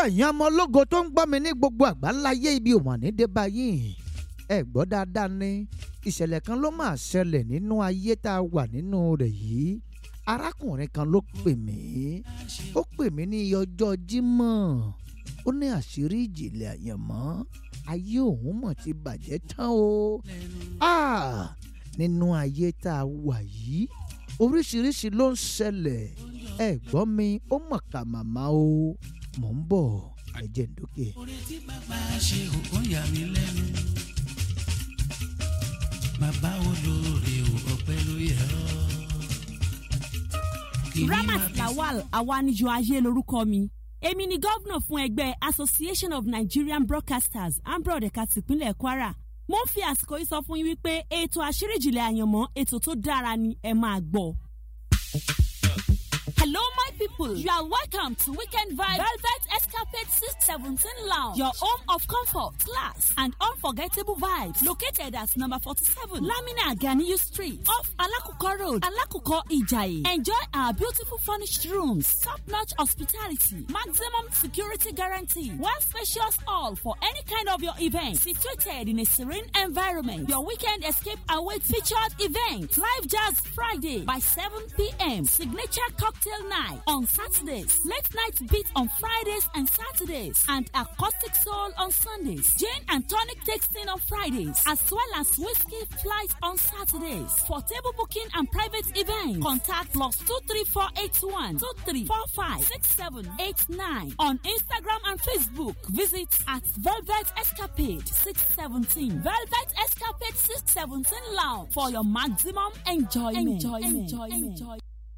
ẹ̀yin ọmọ ológo tó ń gbọ́ mi ní gbogbo àgbáláyé ibi òmàní dé báyìí ẹ gbọ́ dáadáa ní ìṣẹ̀lẹ̀ kan ló máa ṣẹlẹ̀ nínú ayé tá a wà nínú rẹ̀ yìí arákùnrin kan ló pè mí ó pè mí ní iye ọjọ́ Jímọ̀ ó ní àṣírí ìjìnlẹ̀ àyànmọ́ ayé òun mọ̀ ti bàjẹ́ tán o Ah! nínú ayé tá a wà yìí oríṣiríṣi ló ń ṣẹlẹ̀ ẹ gbọ́ mi ó mọ̀ ká màmá o mò ń bọ̀ ẹ jẹ́ n dókè. orí tí bàbá ṣe òkú yà mí lẹ́nu bàbá olóore ò ọpẹ́ ló yẹ ọ́. Kí ni Ramat màá fi Lawal Awanijo Ayé lorúkọ mi èmi ni gómìnà fún ẹgbẹ́ Association of Nigerian Broadcasters ambro ẹ̀ka tìpínlẹ̀ Kwara mo ń fi àsìkò yìí sọ fún yín wípé ètò àṣírí ìjìnlẹ̀ àyànmọ́ ètò tó dára ni ẹ máa gbọ́. Hello, my people. You are welcome to Weekend Vibe Velvet Escapade 617 Lounge, your home of comfort, class, and unforgettable vibes. Located at number 47, Lamina Ganiyu Street, off Alakuko Road, Alakuko Ijayi. Enjoy our beautiful furnished rooms, top-notch hospitality, maximum security guarantee, one spacious hall for any kind of your event. Situated in a serene environment, your weekend escape awaits featured event, Live Jazz Friday by 7 p.m. Signature cocktail night on Saturdays, late night beat on Fridays and Saturdays, and acoustic soul on Sundays. Gin and tonic tasting on Fridays, as well as whiskey flight on Saturdays. For table booking and private events, contact plus two three four eight one two three four five six seven eight nine on Instagram and Facebook. Visit at Velvet Escapade six seventeen Velvet Escapade six seventeen Lounge for your maximum enjoyment. Enjoyment. enjoyment. enjoyment.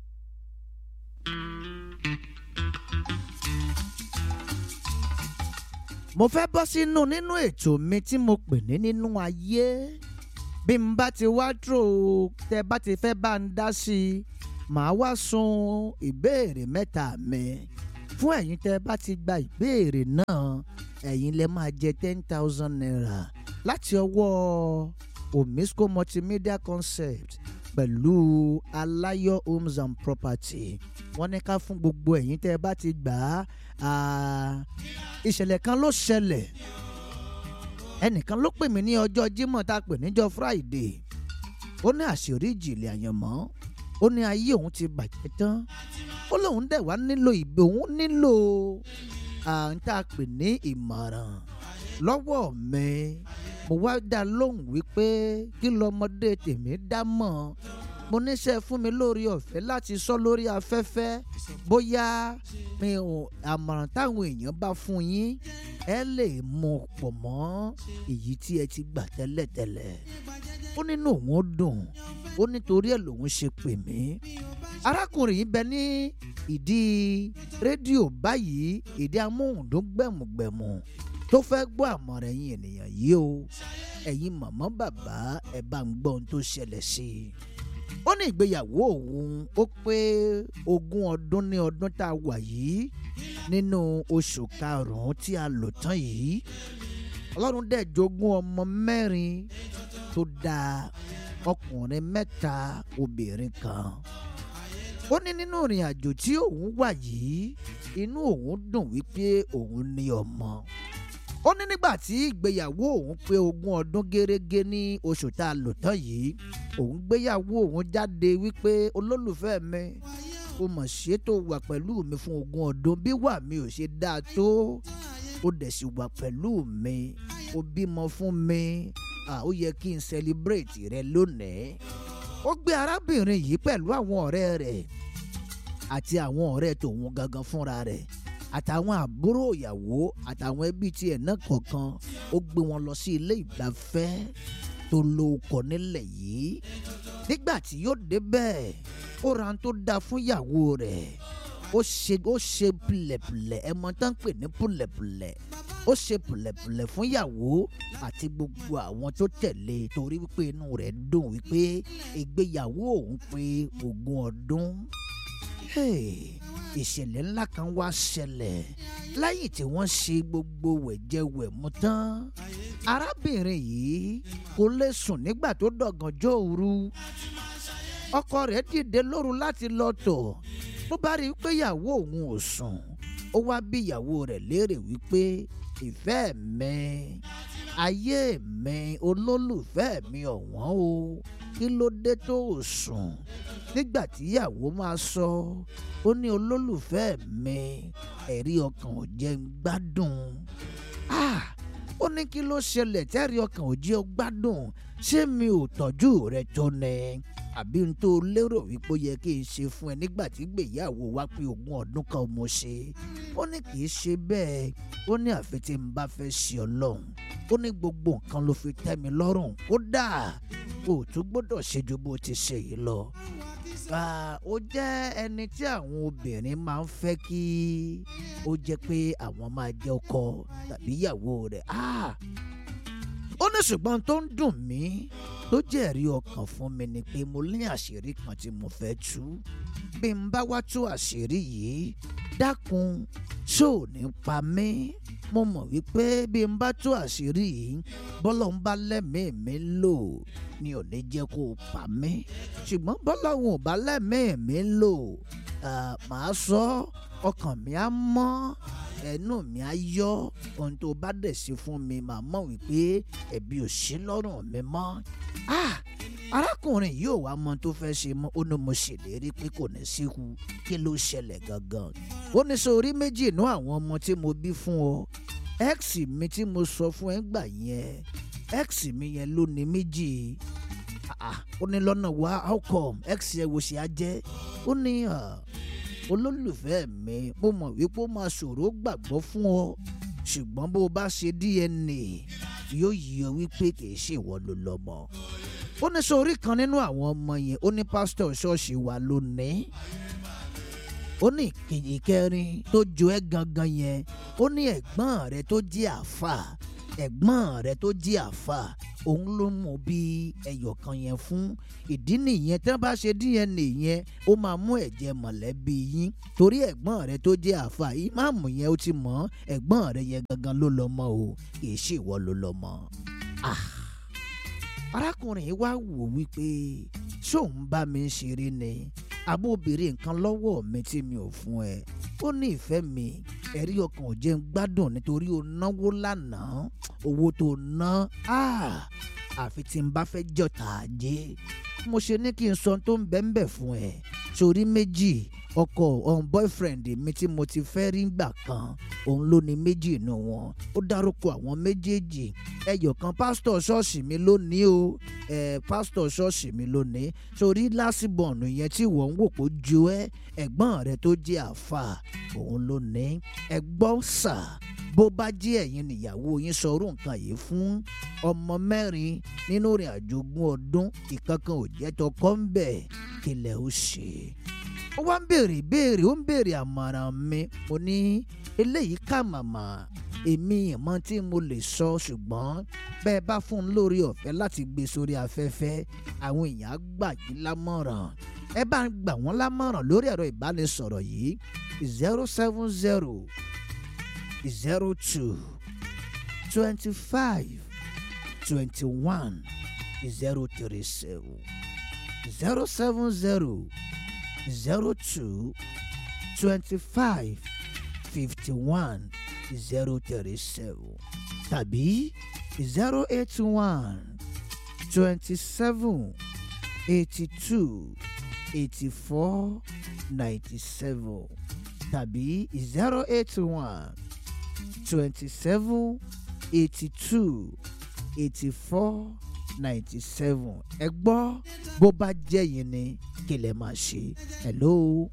mo fẹ́ bọ́ sínú nínú ètò mi tí mo pè ní nínú ayé bí n bá ti wá dúró tẹ bá ti fẹ́ bá ń dá sí i màá wá sun ìbéèrè mẹ́ta mi fún ẹ̀yin tẹ bá ti gba ìbéèrè náà ẹ̀yin lẹ máa jẹ ten thousand naira láti ọwọ́ omisco multimedia concept pẹ̀lú aláyọ̀ homes and property wọ́n ní ká fún gbogbo ẹ̀yin tẹ́ ẹ bá ti gbà á ìṣẹ̀lẹ̀ kan ló ṣẹlẹ̀ ẹnìkan ló pè mí ní ọjọ́ Jímọ̀ tá a pè níjọ́ Friday ó ní àṣírí ìjìnlẹ̀ àyànmọ́ ó ní ayé òun ti bàjẹ́ tán ó lóun dẹ̀ wá nílò ìgbé òun nílò à ń tá a pè ní ìmọ̀ràn lọ́wọ́ mi mo wá dá lóhùn wípé kí lọmọdé tèmi dá mọ̀ mo níṣẹ́ fún mi lórí ọ̀fẹ́ láti sọ lórí afẹ́fẹ́ bóyá mi ò àmọ̀ràn táwọn èèyàn bá fún yín ẹ lè mú pọ̀ mọ́ èyí tí ẹ ti gbà tẹ́lẹ̀tẹ́lẹ̀ ó nínú òun ó dùn ó nítorí ẹ̀ lòun ṣe pè mí arákùnrin yìí bẹ ní ìdí rédíò báyìí ìdí amóhùndún gbẹ̀mùgbẹ̀mù tó fẹ́ gbọ́ àmọ̀ràn ẹ̀yin ènìyàn yìí o ẹ̀yin màmá bàbá ẹ̀ bá ń gbọ́ ohun tó ṣẹlẹ̀ sí i ó ní ìgbéyàwó òun ó pé ogún ọdún ní ọdún tá a wà yìí nínú oṣù karùn-ún tí a lò tán yìí ọlọ́run dẹ̀ jogún ọmọ mẹ́rin tó dáa ọkùnrin mẹ́ta obìnrin kan ó ní nínú ìrìn àjò tí òun wà yìí inú òun dùn wípé òun ní ọmọ ó ní nígbà tí ìgbéyàwó òun pé ogún ọdún gẹ́rẹ́gẹ́ ní oṣù tá a lò tán yìí òun gbéyàwó òun jáde wípé olólùfẹ́ mi ó mọ̀ ṣe tó wà pẹ̀lú mi fún ogún ọdún bí wà mí ò ṣe dáa tó ó dẹ̀ sì wà pẹ̀lú mi ó bímọ fún mi ó yẹ kí n celebrate rẹ lónìí ó gbé arábìnrin yìí pẹ̀lú àwọn ọ̀rẹ́ rẹ̀ àti àwọn ọ̀rẹ́ tòun gangan fúnra rẹ̀ àtàwọn àbúrò ìyàwó àtàwọn ẹbí tiẹ̀ náà kọ̀ọ̀kan ó gbé wọn lọ sí ilé ìgbafẹ́ tó lóko nílẹ̀ yìí nígbà tí yóò débẹ̀ ó ra tó dáa fún ìyàwó rẹ̀ ó ṣe ó ṣe pùlẹ̀pùlẹ̀ ẹ mọ̀ tán pè ní pùlẹ̀pùlẹ̀ ó ṣe pùlẹ̀pùlẹ̀ fún ìyàwó àti gbogbo àwọn tó tẹ̀lé torí wípé inú rẹ̀ dùn wípé ìgbéyàwó òun pé ogún ọdún ìṣẹ̀lẹ̀ ńlá kan wá ṣẹlẹ̀ lẹ́yìn tí wọ́n ṣe gbogbo wẹ̀jẹwẹ̀mu tán arábìnrin yìí kò lè sùn nígbà tó dọ̀gànjọ́ òru ọkọ rẹ̀ dìde lóru láti lọ tọ̀ bó bá rí i pé ìyàwó òun ò sùn ó wá bí ìyàwó rẹ̀ léèrè wípé ìfẹ́ mi ayé mi olólùfẹ́ mi ọ̀wọ́n o kí ló dé tó ò sùn nígbà tí ìyàwó máa sọ ó ní olólùfẹ́ mi ẹ̀rí ọkàn ò jẹ́ ń gbádùn ah ó ní kí ló ṣẹlẹ̀ tẹ́rí ọkàn ò jẹ́ ọ gbádùn ṣé mi ò tọ́jú rẹ tó ní àbí n tó lérò wípé ó yẹ kí n ṣe fún ẹ nígbà tí gbèyàwó wá pé ogún ọdún kan mo ṣe ó ní kì í ṣe bẹ́ẹ̀ ó ní àfi tí n bá fẹ́ ṣe ọlọ́run ó ní gbogbo nǹkan ló fi tẹ́ mi lọ́rùn kódà o ò tún gbọ́dọ̀ ṣe ju bó ti ṣe yìí lọ. ó jẹ́ ẹni tí àwọn obìnrin máa ń fẹ́ kí ó jẹ́ pé àwọn máa jẹ́ ọkọ tàbí ìyàwó rẹ̀ ó ní ṣùgbọ́n tó ń dùn mí tó jẹ́rí ọkàn fún mi ni pé mo ní àṣírí kan tí mo fẹ́ tú bí n bá wá tú àṣírí yìí dákun ṣó ò ní pa mí mo mọ̀ wípé bí n bá tú àṣírí yìí bọ́lọ̀ ń bá lẹ́mìí mi lò ni ò ní jẹ́ kó o pa mí ṣùgbọ́n bọ́lọ̀ ń ò bá lẹ́mìí mi lò màá sọ ọkàn mi á mọ́ ẹnu mi á yọ ohun tó bá dẹ̀ sí fún mi màá mọ̀ wípé ẹ̀bi ò sí lọ́rùn mi mọ́ arákùnrin yìí ò wá mọ tó fẹ́ ṣe mọ́ ó ní mo ṣèlérí pé kò ní síkú kí ló ṣẹlẹ̀ gangan ó ní sórí méjì inú àwọn ọmọ tí mo bí fún ọ x mi tí mo sọ fún ẹ gbà yẹn x mi yẹn ló ní méjì ó ní lọ́nà wá how come x yẹn wo ṣe á jẹ́ ó ní olólùfẹ́ mi mo mọ̀ wípé ó máa ṣòro gbàgbọ́ fún ọ ṣùgbọ́n bó o bá ṣe dna yóò yí ọ wípé kì í ṣe ìwọ ló lọ́mọ ó ní sórí kan nínú àwọn ọmọ yẹn ó ní pásítọ̀ ṣọ́ọ̀ṣì wa lónìí ó ní ìkejì kẹrin tó jo ẹ́ gangan yẹn ó ní ẹ̀gbọ́n rẹ tó jẹ́ àáfà ẹ̀gbọ́n rẹ tó jẹ́ àáfà òun ló mú bí ẹyọ kan yẹn fún ìdí nìyẹn tí wọ́n bá ṣe dna yẹn ó máa mú ẹ̀jẹ̀ mọ̀lẹ́bí yín torí ẹ̀gbọ́n rẹ tó jẹ́ àáfà ìmáàmù yẹn ó ti mọ̀ ẹ̀gbọ́n rẹ yẹn gangan ló lọ́mọ o kì í ṣe ìwọ ló lọ́mọ. ah arákùnrin yìí wá wò wípé ṣóun bá mi ń ṣeré ni àbó obìnrin nǹkan lọ́wọ́ mi tí mi ò fún ẹ ó ní ìfẹ́ mi ẹ̀rí ọkàn ò jẹ́ ń gbádùn nítorí o náwó lánàá owó tó ná àfi tí n bá fẹ́ jọ̀tà ajé mo ṣe ní kí n sọ tó ń bẹ́ ń bẹ̀ fún ẹ sórí méjì ọkọ ọ̀hún boyfriend mi tí mo ti fẹ́ rí gbà kan òun ló ní méjì inú wọn ó dárúkọ àwọn méjèèjì ẹyọ kan pásítọ̀ ṣọ́ọ̀ṣì mi lónìí o ẹ pásítọ̀ ṣọ́ọ̀ṣì mi lónìí sórí lásìbọ̀nù yẹn tí wọ́n ń wò pé ju ẹ ẹ̀gbọ́n rẹ tó jẹ́ àfà òun ló ní ẹgbọ́n sà bó bá jẹ́ ẹ̀yin nìyàwó yín sọrú nǹkan yìí fún ọmọ mẹ́rin nínú ìrìn àjò ogún ọdún ìkankan ò jẹ́ tọkọ ń bẹ̀ kílẹ̀ ó ṣe ó wá ń béèrè ìbéèrè ó ń béèrè àmọ̀ràn mi mo ní eléyìí kà màmá èmi ìmọ̀ tí mo lè sọ ṣùgbọ́n bẹ́ẹ̀ bá fún un lórí ọ̀fẹ́ láti gbé sórí afẹ́fẹ́ àwọn èèyàn á gbà yín lámọ̀ràn ẹ bá ń gbà wọ́n lámọ̀ràn lórí ẹ̀rọ ìbánisọ̀rọ̀ yìí zero seven zero zero two twenty five twenty one zero three seven zero seven zero zero two twenty five fifty one zero thirty seven tàbí zero eight one twenty seven eighty two eighty four ninety seven tàbí zero eight one twenty seven eighty two eighty four ninety seven ẹ gbọ́ bó bá jẹ́ yín ni kí lè máa ṣe hello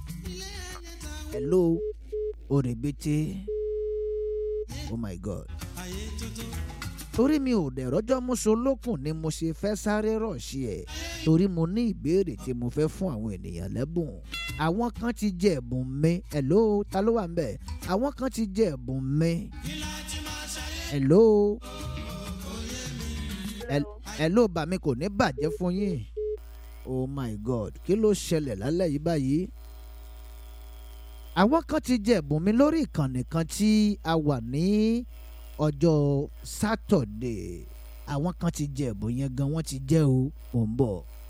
hello òrèbètè oh my god torí mi ò dẹ̀ rọ́jọ́ mọ́ṣọ́lókùn ni mo ṣe fẹ́ sáré rọ̀ṣì ẹ̀ torí mo ní ìbéèrè tí mo fẹ́ fún àwọn ènìyàn lẹ́bùn àwọn kan ti jẹ ẹ̀bùn mi hello ta ló wà ń bẹ̀ àwọn kan ti jẹ ẹ̀bùn mi hello hello bà mí kò ní bàjẹ́ fún yín oh my god kí ló ṣẹlẹ̀ lálẹ́ yìí báyìí àwọn kan ti jẹ ẹ̀bùn mi lórí ìkànnì kan tí a wà ní ọjọ́ sátọ̀dé àwọn kan ti jẹ ẹ̀bùn yẹn gan wọ́n ti jẹ́ o mò ń bọ̀.